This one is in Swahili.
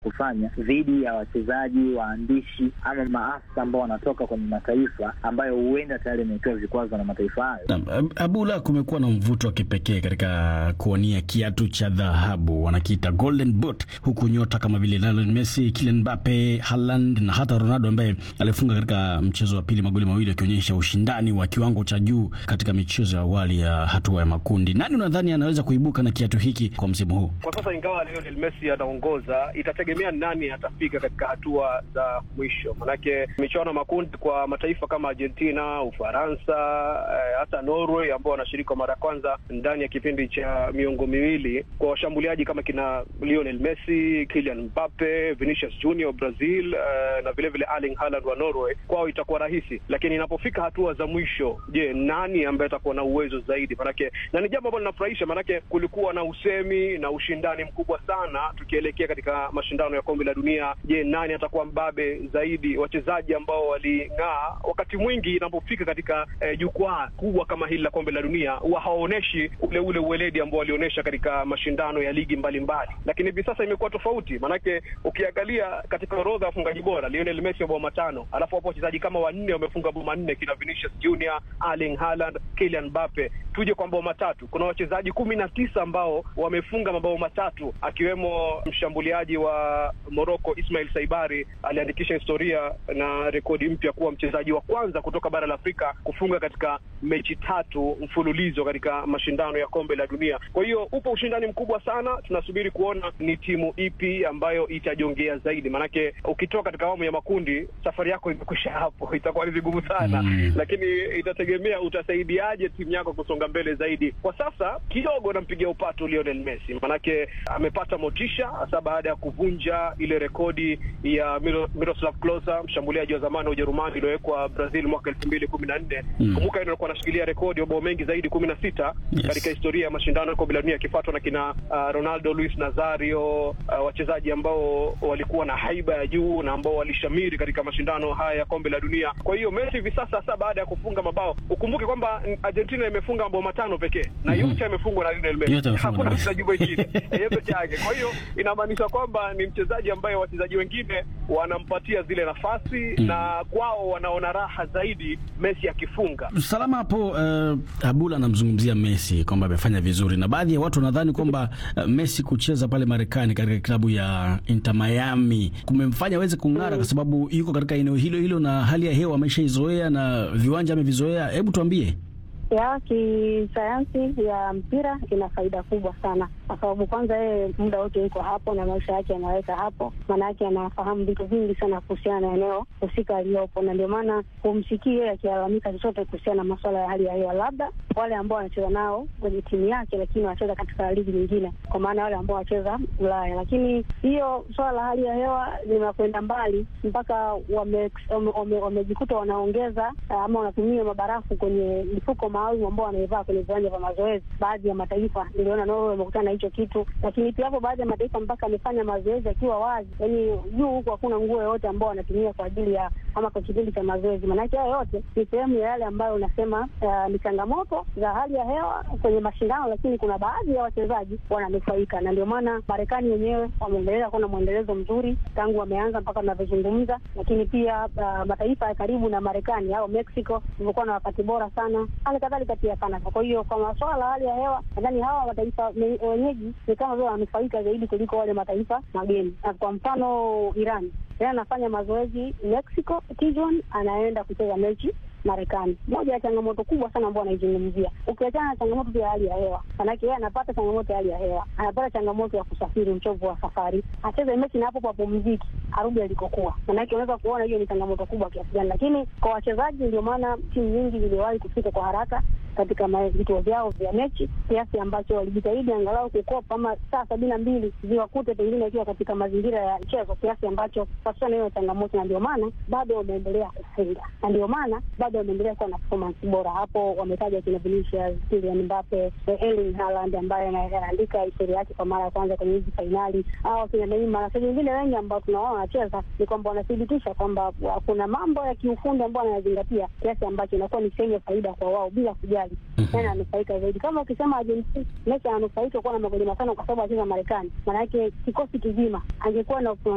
kufanya dhidi ya wachezaji, waandishi ama maafisa ambao wanatoka kwenye mataifa ambayo huenda tayari imewekewa vikwazo na mataifa hayo. Naam, Abula, kumekuwa na mvuto wa kipekee katika kuwania kiatu cha dhahabu wanakiita golden boot, huku nyota kama vile Lionel Messi, Kylian Mbappe, Haaland na hata Ronaldo ambaye alifunga katika mchezo wa pili magoli mawili akionyesha ushindani wa kiwango cha juu katika michezo ya awali ya hatua ya makundi. Nani unadhani anaweza kuibuka na kiatu hiki kwa msimu huu? Kwa sasa ingawa Lionel Messi anaongoza, itategemea nani atafika katika hatua za mwisho, manake michuano makundi kwa mataifa kama Argentina, Ufaransa, eh, hata Norway ambao wanashiriki kwa mara ya kwanza ndani ya kipindi cha miongo miwili, kwa washambuliaji kama kina Lionel Messi, Kylian Mbappe, Vinicius Junior Brazil, eh, na vile vile Erling Haaland wa Norway, kwao itakuwa rahisi, lakini inapofika hatua za mwisho, je, nani ambaye atakuwa na uwezo zaidi? Manake na ni jambo ambalo linafurahisha, manake kulikuwa na usemi na ushindani mkubwa sana tukielekea katika mashindano ya kombe la dunia. Je, nani atakuwa mbabe zaidi? Wachezaji ambao waling'aa wakati mwingi inapofika katika eh, jukwaa kubwa kama hili la kombe la dunia huwa hawaoneshi ule ule uweledi ambao walionyesha katika mashindano ya ligi mbalimbali, lakini hivi sasa imekuwa tofauti, manake ukiangalia katika orodha ya wafungaji bora Lionel Messi mabao matano, alafu hapo wachezaji kama wanne wamefunga bao manne, kina Vinicius Junior, Erling Haaland, Kylian Mbappe. Tuje kwa mabao matatu, kuna wachezaji kumi na tisa ambao wamefunga mabao matatu, akiwemo mshambuliaji wa Morocco Ismail Saibari aliandikisha historia na rekodi mpya kuwa mchezaji wa kwanza kutoka bara la Afrika kufunga katika mechi tatu mfululizo katika mashindano ya kombe la dunia. Kwa hiyo upo ushindani mkubwa sana, tunasubiri kuona ni timu ipi ambayo itajongea zaidi, maanake ukitoka katika awamu ya makundi safari yako imekwisha hapo, itakuwa ni vigumu sana Mm. lakini itategemea utasaidiaje timu yako kusonga mbele zaidi. Kwa sasa kidogo nampigia upato Lionel Messi, manake amepata motisha hasa baada ya kuvunja ile rekodi ya Miro- Miroslav Klose, mshambuliaji wa zamani wa Ujerumani iliyowekwa Brazil mwaka elfu mbili kumi na nne. Mm. Kumbuka yeye alikuwa anashikilia rekodi ya mabao mengi zaidi kumi na sita Yes. katika historia ya mashindano ya kombe la dunia akifuatwa na kina uh, Ronaldo, Luis Nazario, uh, wachezaji ambao walikuwa na haiba ya juu na ambao walishamiri katika mashindano haya ya kombe la dunia. Kwa hiyo Messi hivi sasa hasa baada ya kufunga mabao, ukumbuke kwamba mm, Argentina imefunga mabao matano pekee na Mhm. yote yamefungwa na Lionel Yote Messi, yamefungwa hakuna na- mchezaji mwingine yeye peke yake. Kwa hiyo inamaanisha kwamba ni mchezaji ambaye wachezaji wengine wanampatia zile nafasi Mm. na kwao wanaona raha zaidi Messi akifunga. Salama hapo. Uh, Abula anamzungumzia Messi kwamba amefanya vizuri, na baadhi ya watu wanadhani kwamba uh, Messi kucheza pale Marekani katika klabu ya Inter Miami kumemfanya aweze kung'ara kwa sababu yuko katika eneo hilo hilo na hali ya hewa ameshaizoea na viwanja amevizoea. Hebu tuambie. ya kisayansi ya mpira ina faida kubwa sana, kwa sababu kwanza yeye muda wote yuko hapo na maisha yake anaweka hapo, maana yake anafahamu vitu vingi sana kuhusiana na eneo husika aliyopo, na ndio maana humsikii yeye akilalamika chochote kuhusiana na masuala ya hali ya hewa, labda wale ambao wanacheza nao kwenye timu yake, lakini wanacheza katika ligi nyingine, kwa maana wale ambao wanacheza Ulaya. Lakini hiyo swala la hali ya hewa linakwenda mbali mpaka wamejikuta wame, wame, wamejikuta wanaongeza ah, ama wanatumia mabarafu kwenye mifuko maalum ambao wanaivaa kwenye viwanja vya mazoezi. Baadhi ya mataifa niliona Norway wamekutana na hicho kitu, lakini pia hapo baadhi ya mataifa mpaka amefanya mazoezi akiwa wazi, yaani juu huku hakuna nguo yoyote ambao wanatumia kwa ajili ya ama kwa kipindi cha mazoezi. Maanake hayo yote ni sehemu ya yale ambayo unasema ah, ni changamoto za hali ya hewa kwenye mashindano, lakini kuna baadhi ya wachezaji wananufaika, na ndio maana Marekani wenyewe wameendelea kuwa na mwendelezo mzuri tangu wameanza mpaka tunavyozungumza, lakini pia ah, mataifa ya karibu na Marekani au Mexico imekuwa na wakati bora sana, hali kadhalika pia Canada. Kwa hiyo kwa masuala ya hali ya hewa, nadhani hawa mataifa me- wenyeji ni kama vile wananufaika zaidi kuliko wale mataifa mageni. Na kwa mfano Iran, Iran anafanya mazoezi Mexico, Tijuana, anaenda kucheza mechi Marekani. Moja ya changamoto kubwa sana ambao anaizungumzia, ukiachana na changamoto pia ya hali ya hewa, manake yeye anapata changamoto ya hali ya hewa, anapata changamoto ya kusafiri, uchovu wa safari, acheze mechi na hapo papumziki, arudi alikokuwa. Manake unaweza kuona hiyo ni changamoto kubwa kiasi gani, lakini kwa wachezaji, ndio maana timu nyingi ziliwahi kufika kwa haraka katika ma- vituo vyao vya mechi kiasi ambacho walijitahidi angalau kukopa ama saa sabini na mbili ziwakute pengine ikiwa katika mazingira ya mchezo kiasi ambacho wasichana hiyo changamoto, na ndio maana bado wameendelea kufunga, na ndio maana bado wameendelea kuwa na performance bora. Hapo wametaja kina Vinicius, Kylian Mbappe, Erling Haaland ambaye ana- anaandika historia yake kwa mara ya kwanza kwenye hizi fainali, au kina Neymar na wachezaji wengine wengi ambao tunaona wanacheza, ni kwamba wanathibitisha kwamba wa- kuna mambo ya kiufundi ambao wanayazingatia kiasi ambacho inakuwa ni chenye faida kwa wao bila kujali nani ananufaika zaidi. Kama ukisema Argentina, Messi ananufaika kuwa na magoli matano kwa sababu anacheza Marekani, maana yake kikosi kizima angekuwa na